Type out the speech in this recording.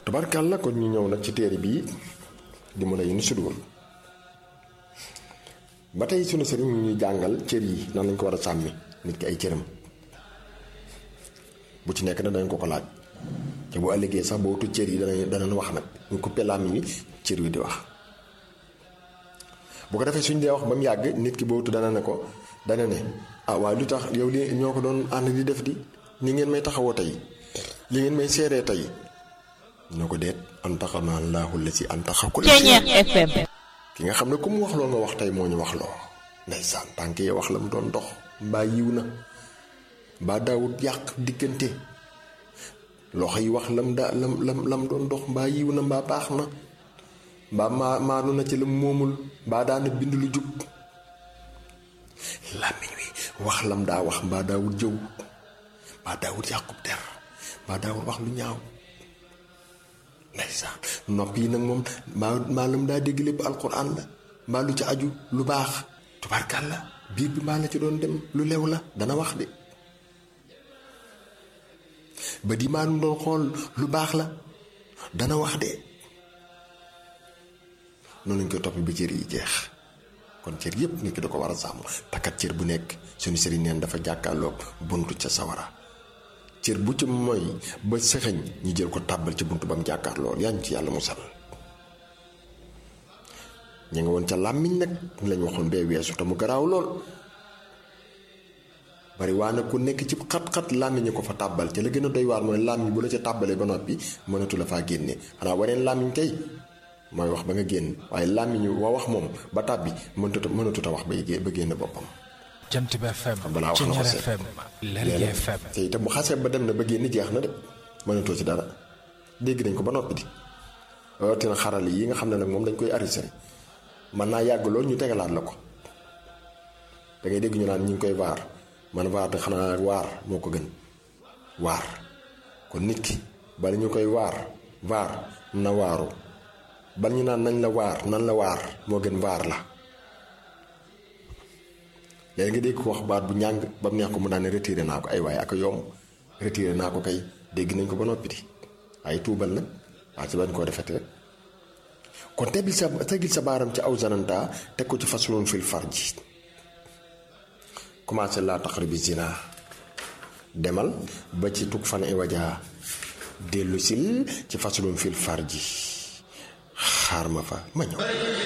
tubarkàlla kon ñu ñëw nag ci téere bii di mu lay ni sudur ba tey sunu sëriñ ñu ñuy jàngal cër yi nan lañ ko war a sàmmi nit ki ay cëram bu ci nekk na dañ ko ko laaj te bu ëllëgee sax boo tu cër yi danañ danañ wax nag ñu coupé làmmiñ wi cër wi di wax bu ko defee suñ dee wax ba mu yàgg nit ki bootu dana ne ko dana ne ah waaye lu tax yow li ñoo ko doon ànd di def di ni ngeen may taxawoo tey li ngeen may seeree tey ñoo ko deet an taxa naa laaxul la si an taxa ko FM ki nga xam ne ku mu wax loo nga wax tey moo ñu wax loo ndeysaan tànk yi wax la mu doon dox mbaa yiw na mbaa daawut yàq diggante loxo yi wax lam daa lam lam lam doon dox mbaa yiw na mbaa baax na mbaa maa maanu na ci la moomul mbaa daana bind lu jub làmmiñ wi wax lam daa wax mbaa daawut jëw mbaa daawut yàqub der mbaa daawut wax lu ñaaw ndeysaan nopp yi nag moom mbaa mbaa lam daa dégg lépp alquran la mbaa lu ci aju lu baax tubaarkal la biir bi mbaa la ci doon dem lu lew la dana wax de ba di maa nu doon xool lu baax la dana wax de noonu lañ koy topp bi cër yi jeex kon cër yépp nit ki da ko war a sàmm takkat cër bu nekk suñu sëriñ neen dafa jàkkaarloog buntu ca sawara cër bu ci mooy ba sëxëñ ñi jël ko tàbbal ci buntu ba mu jàkkaarloo yaa ngi ci yàlla musal ñu nga woon ca làmmiñ nag lañ waxoon bee weesu te mu garaaw lool bari waa nag ku nekk ci xat-xat làmmiñ ko fa tàbbal ca la gën a doy waar mooy làmmiñ bu la ca tàbbalee ba noppi mënatu la faa génne xanaa waneen làmmiñ kay mooy wax ba nga génn waaye làmmiñ wa wax moom ba tàbbi mënatu mënatut a wax ba ba génn boppam jant bi FM balaa wax na ko Ceñeer seet. FM Lergui FM te itam bu xasee ba dem na ba génn jeex na de mënatoo ci dara dégg nañ ko ba noppi di rawatina xarale yi nga xam ne nag moom dañ koy enregistré mën naa yàgg lool ñu tegalaat la ko da ngay dégg ñu naan ñu ngi koy waar man waar de xanaa waar moo ko gën waar kon nit ki bala ñu koy waar waar na waaru bal ñu naan nañ la waar nan la waar moo gën waar la léegi nga dégg ko wax baat bu ñàng ba mu neex ko mu daan ne retiré naa ko ay waaye ak a yomb retiré naa ko kay dégg nañ ko ba noppi di waaye tuubal nag waa ci bañ koo defete rek kon tegil sa tegil sa baaram ci aw zananta teg ko ci façon fil farji commencé laa taqribi zina demal ba ci tug fan i wajaa dellu sil ci façon fil farji xaar ma fa ma ñëw